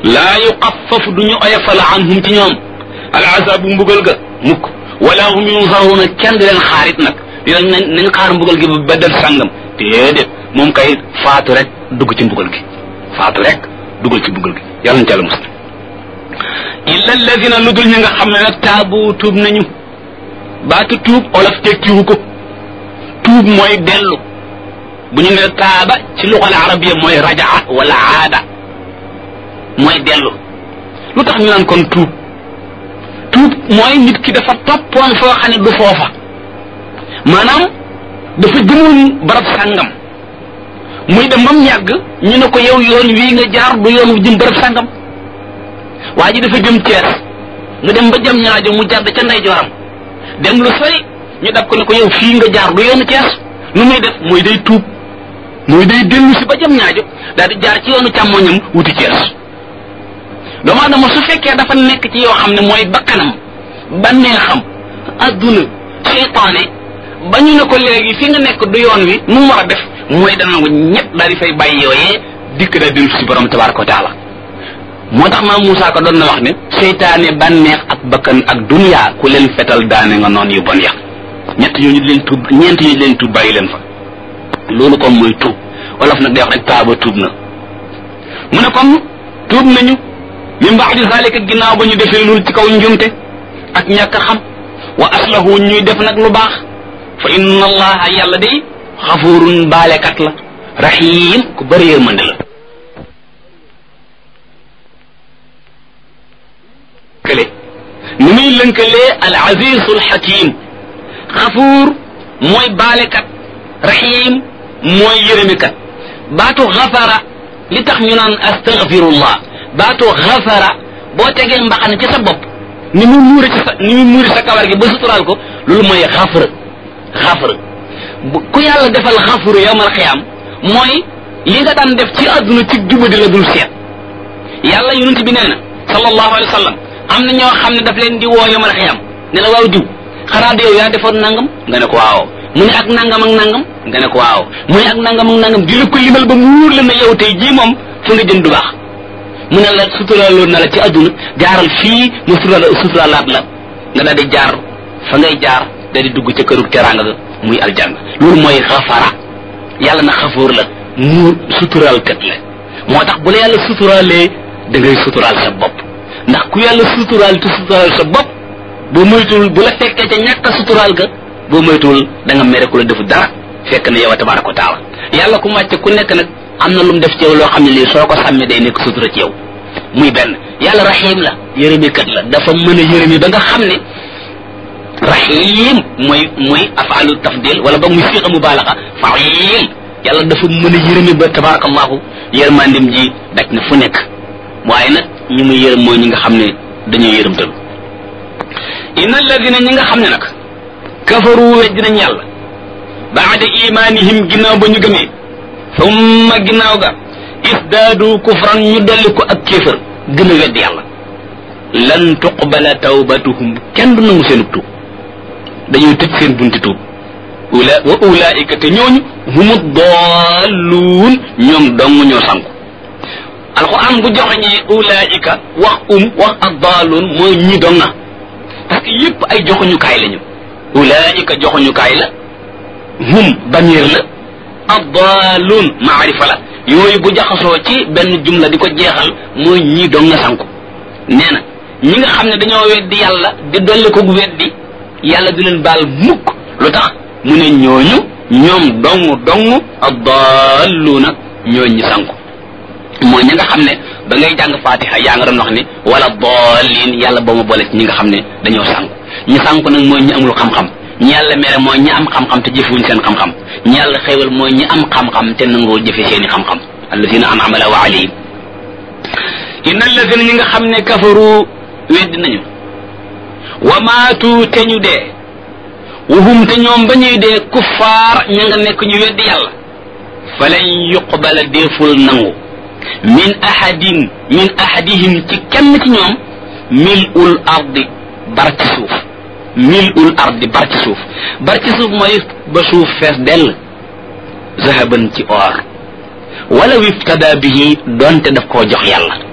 laa yuxaffafu du ñu oyofal anhum ci ñoom al azabu mbugal ga mukk wala hum yunsaruuna kenn di leen xaarit nag di leen nañ nañ xaar mbugal gi ba beddal sàngam déedéet moom kay faatu rek dugg ci mbugal gi faatu rek dugal ci mbugal gi yàlla na ci yàlla musal illa alladina lu dul ñi nga xam ne nag taabu tuub nañu baatu tuub olof tekkiwu ko tuub mooy dellu bu ñu ne taaba ci luxal arabiya mooy rajaa wala aada mooy dellu lu tax ñu naan kon tuub tuub mooy nit ki dafa toppoon foo xam ne du foofa maanaam dafa jëmoon barab sàngam muy dem ba mu yàgg ñu ne ko yow yoon wii nga jaar du yoon wu jëm barab sàngam waa ji dafa jëm Cees mu dem ba jëm ñaajo mu jàdd ca ndeyjooram dem lu sori ñu dab ko ne ko yow fii nga jaar du yoonu Cees nu muy def mooy day tuub mooy day dellu si ba jëm ñaajo daal di jaar ci yoonu càmmoñam wuti Cees doomu adama su fekkee dafa nekk ci yoo xam ne mooy bakkanam bànneexam adduna seytaane ba ñu ne ko léegi fi nga nekk du yoon wi nu mu war a def mooy dana ko ñett daal di fay bàyyi yooyee dikk daal dellu si borom tabaraka wa taala moo tax maam Moussa ko doon na wax ne seytaane bànneex ak bakkan ak dunya ku leen fetal daane nga noon yu bon ya ñett ñooñu di leen tuub ñeent ñu di leen tuub bàyyi leen fa loolu kon mooy tuub wolof nag day wax rek taaba tuub na mu ne kon tuub nañu min ba'di zalika ginnaaw ba ñu defee loolu ci kaw njumte ak ñàkk xam wa aslahu ñuy def nag lu baax fa inna allaha yàlla day xafurun baalekat la rahim ku bëri yërmande la kële ni muy lënkalee al azizul hakim xafuur mooy baalekat rahim mooy yërëmikat baatu xafara li tax ñu naan astaghfirullah baatu xafara boo tegee mbaxana ci sa bopp ni mu muure ci sa ni mu muure sa kawar gi ba suturaal ko loolu mooy xafra xafra ku yàlla defal xafru yawmal xiyaam mooy li nga daan def ci àdduna ci jubadi la dul seet yàlla yonent bi nee na sallallahu alayhi wa sallam am na ñoo xam ne daf leen di woo yawmal xiyaam ne la waaw diw xanaa yow yaa defoon nangam nga ne ko waaw mu ne ak nangam ak nangam nga ne ko waaw mu ne ak nangam ak nangam di la ko limal ba mu wóor la ne yow tey jii moom fa nga jëm du baax mu ne la suturaloon na la ci àdduna jaaral fii mu sutura suturalaat la nga daal di jaar fa ngay jaar daal di dugg ca këru teraanga ga muy aljanna loolu mooy xafara yàlla na xafoor la mu suturaal kat la moo tax bu la yàlla suturaalee da ngay suturaal sa bopp ndax ku yàlla suturaal te suturaal sa bopp boo moytuwul bu la fekkee ca ñàkk a suturaal ga boo moytuwul da nga mere ku la defu dara fekk na yow a tabaraka wa taala yàlla ku wàcce ku nekk nag am na lu mu def ci yow loo xam ne lii soo ko sàmmee day nekk sutura ci yow muy benn yàlla rahim la yërëmi kat la dafa mën a yërëmi ba nga xam ne rahim mooy mooy afalu tafdil wala ba muy siqa mubaalaxa fail yàlla dafa mën a yërëmi ba tabarakallahu yërmandim ji daj na fu nekk waaye nag ñi muy yërëm mooy ñi nga xam ne dañuy yërëmtalu inna alladina ñi nga xam ne nag kafaru wejj nañ yàlla baada imanihim ginnaaw ba ñu gëmee summa ginnaaw ga isdaadu kufran ñu dolli ko ak kéefër gën a wedd yàlla lan tuqbala tawbatuhum kenn du nangu seen tuub dañuy tëj seen bunti tuub ula wa ulaika te ñooñu humu dalluun ñoom dong ñoo sanku alquran bu joxeñee ulaika wax um wax ak dalluun mooy ñi dong na parce que yépp ay joxuñukaay lañu ulaika joxuñukaay la hum damir la addaaluun maarifa la yooyu bu jaxasoo ci benn jumla di ko jeexal mooy ñii dong nga sanku nee na ñi nga xam ne dañoo weddi yàlla di dolli ko weddi yàlla du leen baal mukk lu tax mu ne ñooñu ñoom dong dong addaaluuna ñooy ñi sanku mooy ñi nga xam ne ba ngay jàng fatiha yaa nga doon wax ni wala daalin yàlla boo ma boole ci ñi nga xam ne dañoo sanku ñi sanku nag mooy ñi amul xam-xam ñi yàlla mere mooy ñi am xam-xam te jëfewuñ seen xam-xam ñi yàlla xéewal mooy ñi am xam-xam te nangoo jëfe seeni xam-xam alladina an'ama Allahu alayhim inna alladina ñi nga xam ne kafaru weddi nañu wa maatu te ñu dee wuhum te ñoom ba ñuy dee kuffaar ña nga nekk ñu weddi yàlla falan yuqbala deeful nangu min ahadin min ahadihim ci kenn ci ñoom mil'ul ardi bar ci suuf mil ul ardi bar ci suuf bar ci suuf mooy ba suuf fees dell zahaban ci or wala wiftada bihi donte daf koo jox yàlla